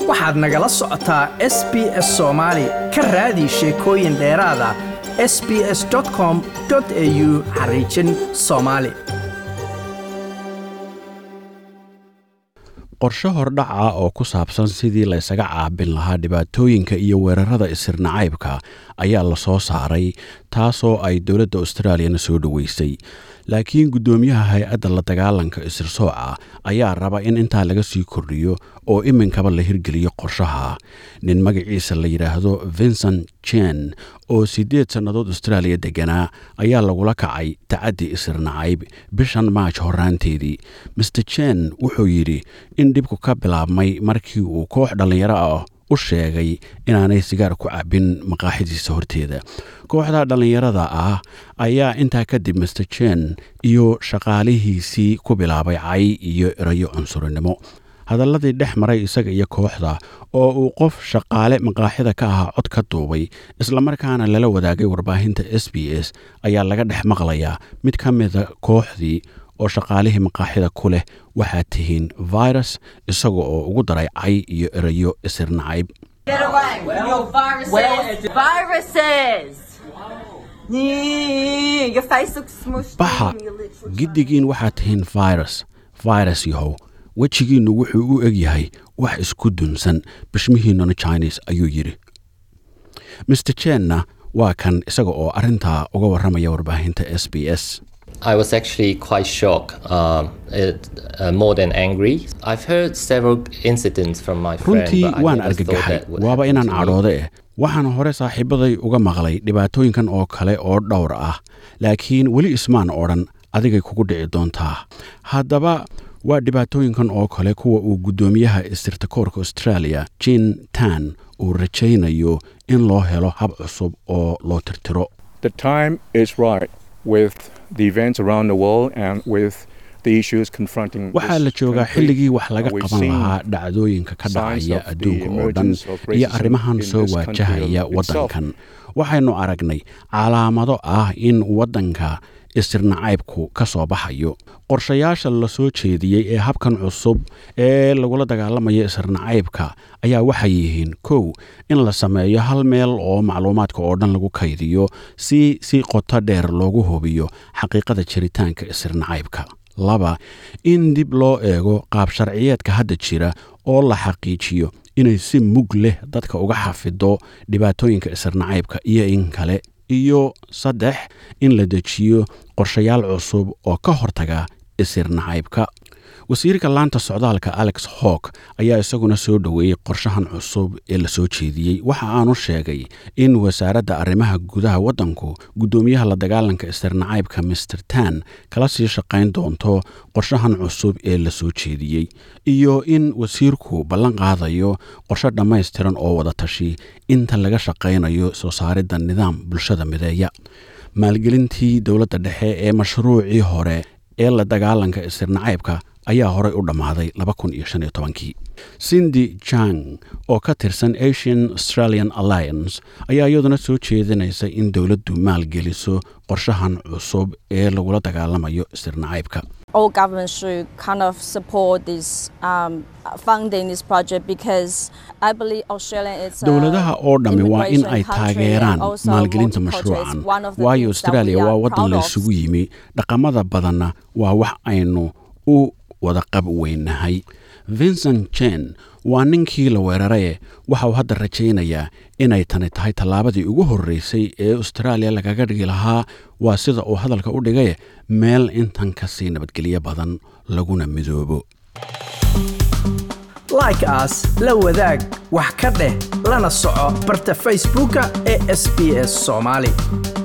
waxaad nagala socotaa s b s soomaali ka raadi sheekooyin dheeraada s b s com au xariijin soomaali qorshe hordhaca oo ku saabsan sidii la ysaga caabin lahaa dhibaatooyinka iyo weerarada isirnacaybka ayaa la soo saaray taasoo ay dowladda austraaliyana soo dhoweysay laakiin guddoomiyaha hay-adda la dagaalanka isirsooca ayaa raba in intaa laga sii kordhiyo oo iminkaba la hirgeliyo qorshaha nin magaciisa la yidhaahdo vincent jen oo siddeed sannadood austraaliya degganaa ayaa lagula kacay tacaddi isirnacayb bishan maaj horraanteedii master jen wuxuu yidhi in dhibku ka bilaabmay markii uu koox dhallinyaro ah u sheegay inaanay sigaar ku cabbin maqaaxidiisa horteeda kooxda dhallinyarada ah ayaa intaa kadib master jen iyo shaqaalihiisii ku bilaabay cay iyo erayo cunsurinimo hadalladii dhex maray isaga iyo kooxda oo uu qof shaqaale maqaaxida ka ahaa cod ka duubay islamarkaana lala wadaagay warbaahinta s b s ayaa laga dhex maqlayaa mid ka mida kooxdii oo shaqaalihii maqaaxida ku leh waxaad tihiin virus isaga oo ugu daray cay iyo erayo isirnacayb Get away. Yo, viruses. viruses. Yeah, Your face looks smushed. baxa in, you literally- giddigiin waxaad tihiin virus virus yahow wejigiinnu wuxuu u eg yahay wax isku dunsan bishmihiinnuna chines ayuu yidhi master jenna waa kan isaga oo arrintaa uga warramaya warbaahinta s b s I was actually quite shocked, um, it, uh, more than angry. I've heard several incidents from my friend, runtii but I waan never thought argagaxay that would waaba happen inaan to me. cadhoode eh waxaan hore saaxiibaday uga maqlay dhibaatooyinkan oo kale oo dhowr ah laakiin weli ismaan odhan adigay kugu dhici doontaa haddaba waa dhibaatooyinkan oo kale kuwa uu guddoomiyaha istirtakoorka australia jin tan uu rajaynayo in loo helo hab cusub oo loo tirtiro the time is right with the events around the world and with the issues confronting waxaa this la joogaa country. xilligii wax laga Uh, we've qaban seen lahaa dhacdooyinka ka signs dhacaya of the adduunka oo dhan emergence of iyo racism arrimahan in soo this country waajahaya itself. waddankan waxaynu aragnay calaamado ah in waddanka isirnacaybku ka soo baxayo qorshayaasha la soo jeediyey ee habkan cusub ee lagula dagaalamayo isirnacaybka ayaa waxay yihiin kow in la sameeyo hal meel oo macluumaadka oo dhan lagu kaydiyo si si qoto dheer loogu hubiyo xaqiiqada jiritaanka isirnacaybka laba in dib loo eego qaab sharciyeedka hadda jira oo la xaqiijiyo inay si mug leh dadka uga xafido dhibaatooyinka isirnacaybka iyo in kale iyo saddex in la dejiyo qorshayaal cusub oo ka hortaga isirnacaybka wasiirka laanta socdaalka alex hawk ayaa isaguna soo dhoweeyey qorshahan cusub ee la soo jeediyey waxa aanu sheegay in wasaaradda arrimaha gudaha waddanku guddoomiyaha la dagaalanka istirnacaybka mister tan kala sii shaqayn doonto qorshahan cusub ee la soo jeediyey iyo in wasiirku ballan qaadayo qorshe dhammaystiran oo wada tashi inta laga shaqaynayo soo saaridda nidaam bulshada mideeya maalgelintii dowladda dhexe ee mashruucii hore ee la dagaalanka istirnacaybka ayaa horey u dhammaaday kii cindy jang oo ka tirsan asian australian alliance ayaa iyaduna soo jeedinaysa in dowladdu maalgeliso qorshahan cusub ee lagula dagaalamayo istirnacaybka all governments should kind of support this um, funding this project because I believe Australia is a dowladaha oo dhammi waa in immigration ay country taageeraan and also maalgelinta multicultural is mashruucan one of the waayo things that australia we are waa waddan proud la of. isugu yimi dhaqamada badanna waa wax aynu u wada qab weynahay vincent jen waa ninkii la weeraraye waxa uu hadda rajaynayaa inay tani tahay tallaabadii ugu horreysay ee austraaliya lagaga dhigi lahaa waa sida uu hadalka u dhigaye meel intan ka sii nabadgelyo badan laguna midoobo like aas la wadaag wax ka dheh lana soco barta facebooka ee sb s soomaali